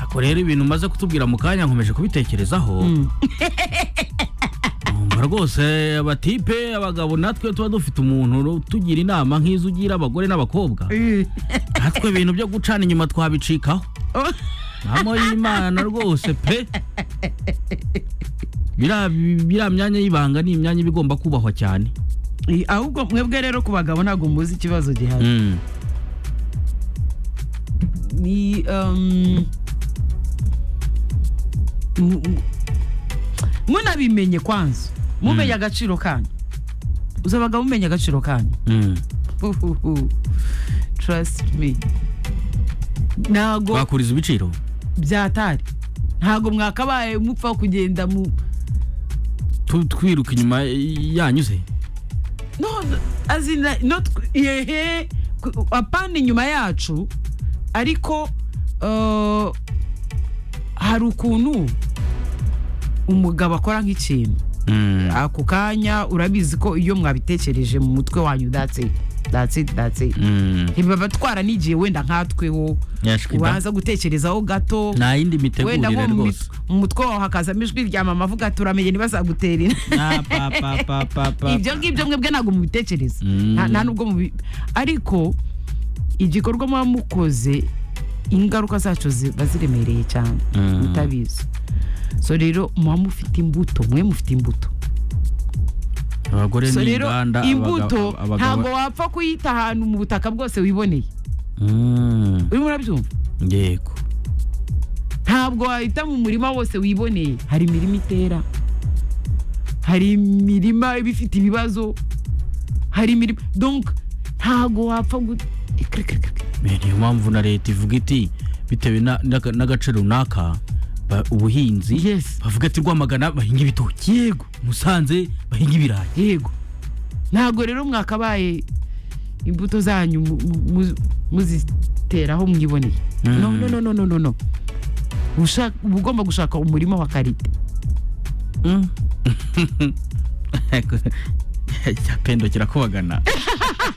ariko rero ibintu umaze kutubwira mu kanya nkomeje kubitekerezaho numva rwose abatipe abagabo natwe tuba dufite umuntu tugira inama nk'izo ugira abagore n'abakobwa natwe ibintu byo gucana inyuma twabicikaho mpamo y'imana rwose pe biriya biriya myanya y'ibanga ni imyanya iba igomba kubahwa cyane Eh, ahubwo mwebwe rero ku bagabo ntabwo muzi ikibazo gihari Mm. ni um, mu- mu- munabimenye kwanza mumenye agaciro kanyu uzi abagabo mumenya agaciro kanyu Mm. Uhuhu. trust me ntago bakuriza ibiciro byatari ntago mwakabaye mupfa kugenda mu Tu- twiruka inyuma yanyuze no azina no tw- yehe ku- apana inyuma yacu ariko uh, hari ukuntu umugabo akora nk'ikintu Mm. ako kanya urabizi ko iyo mwabitekereje mu mutwe wanyu that's it that's it that's it Mm. ntibaba twaranigiye wenda nkatweho Nyashwida. ubanza gutekerezaho gato nta yindi mitegurire wenda nko mu rwose mit- mu mutwe wawe hakazamo ijwi rya mama avuga ati uramenye ntibazagutera inda." Ah, pa, pa, pa, pa, pa. ibyo ngibyo mwebwe ntabwo mubitekereza Mm. Nta- nta nubwo mubi ariko igikorwa muba mukoze ingaruka zacyo ziba ziremereye cyane Mm. mutabizi so rero muba mufite imbuto mwe mufite imbuto abagore so ni rero inganda imbuto abaga- abagabo- ntabwo wapfa kuyita ahantu mu butaka bwose wiboneye Mm. urimo urabyumva yego ntabwo wahita mu murima wose wiboneye hari imirima itera hari imirima iba ifite ibibazo hari imirima donc ntabwo wapfa gu- Kiri, kiri, kiri, kiri. Me, niyo mpamvu na leta ivuga iti bitewe na- n'aga- n'agace runaka ba- ubuhinzi yes bavuga ati rwamagana bahinga ibitoki yego musanze bahinga ibirayi yego ntabwo rero mwakabaye imbuto zanyu mu- mu- mu- muziteraho mwiboneye Mm. no no no no no no no Ushaka- uba ugomba gushaka umurima wa karite icyapendo kirakubagana